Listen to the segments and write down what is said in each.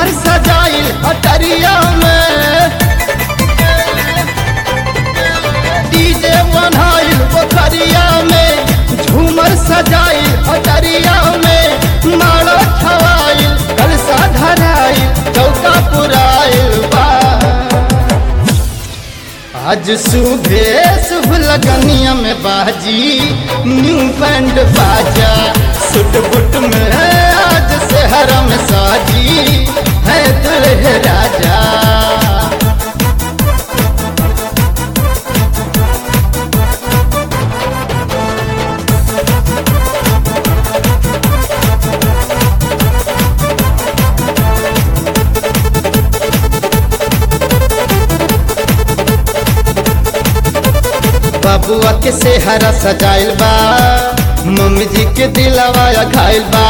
झूमर सजाइल हटरिया में डीजे बनाइल पोखरिया में झूमर सजाइल हटरिया में माला छवाइल कलसा धराइल चौका पुराइल बा आज सुबह शुभ लगनिया में बाजी न्यू बैंड बाजा सुट बुट में आज शहर में साजी है दुल्हे राजा बबुआ के सेहरा सजाइल बा मम्मी जी के दिलवा घायल बा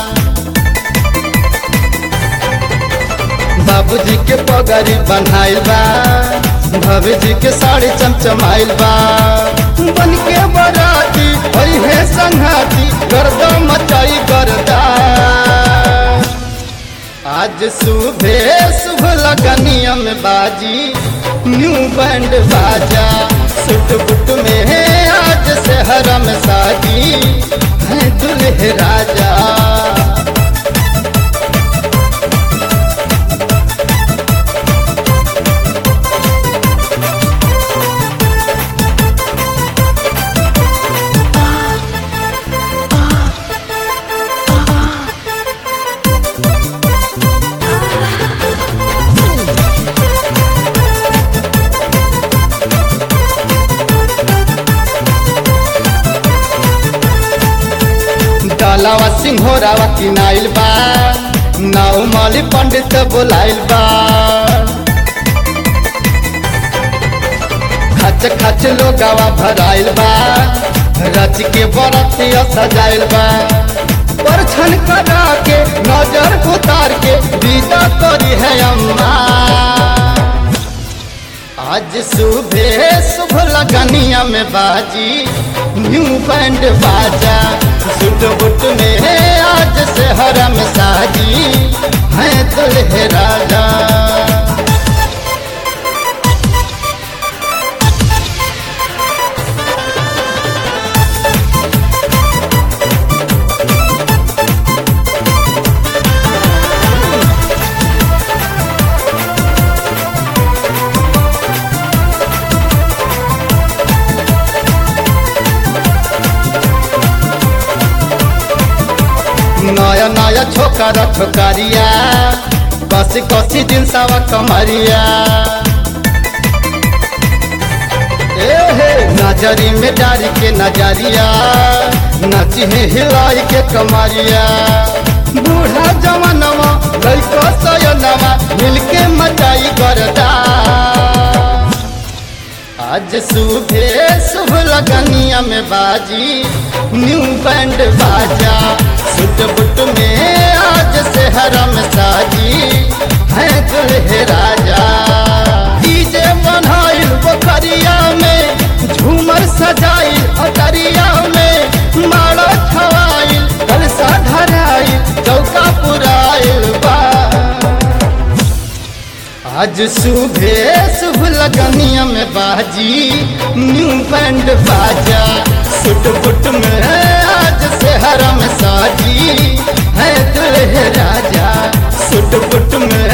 बाबूजी के पगड़ी बनाइल बा भाभी जी के साड़ी चमचमाइल बा बन के बराती होई है संघाती गर्दा मचाई गर्दा आज सुबह शुभ लगनिया में बाजी न्यू बैंड बाजा सुट बुट में है आज शहर में साजी है दुल्हे राजा डालावा सिंहोरावा किनाइल बा नाउ माली पंडित बोलाइल बा खच खच लोगावा भराइल बा रच के बरतिया सजाइल बा परछन करा के नजर उतार के विदा करी है अम्मा आज सुबह शुभ लगनिया में बाजी न्यू बैंड बाजा सुट बुट में है आज शहर में साजी है दुल्हे राजा नया नया छोकरा छोकरिया बस कसी दिन सावा कमरिया ए हे नजरी में डारी के नजरिया नची है हिलाई के कमरिया बूढ़ा जवानवा लड़को सयनवा मिलके मचाई करदा आज सुबह शुभ लगनिया में बाजी न्यू बैंड बाजा सुट बुट में आज शहर में साजी है दुल्हे राजा डीजे बनाइल पोखरिया में झूमर सजाइल अटरिया में माला छवाइल कलसा धराइल चौका पुराइल बा आज सुबह शुभ लगनिया में बाजी न्यू बैंड बाजा सुट बुट में आज शहर में साजी है दुल्हे राजा सुट बुट में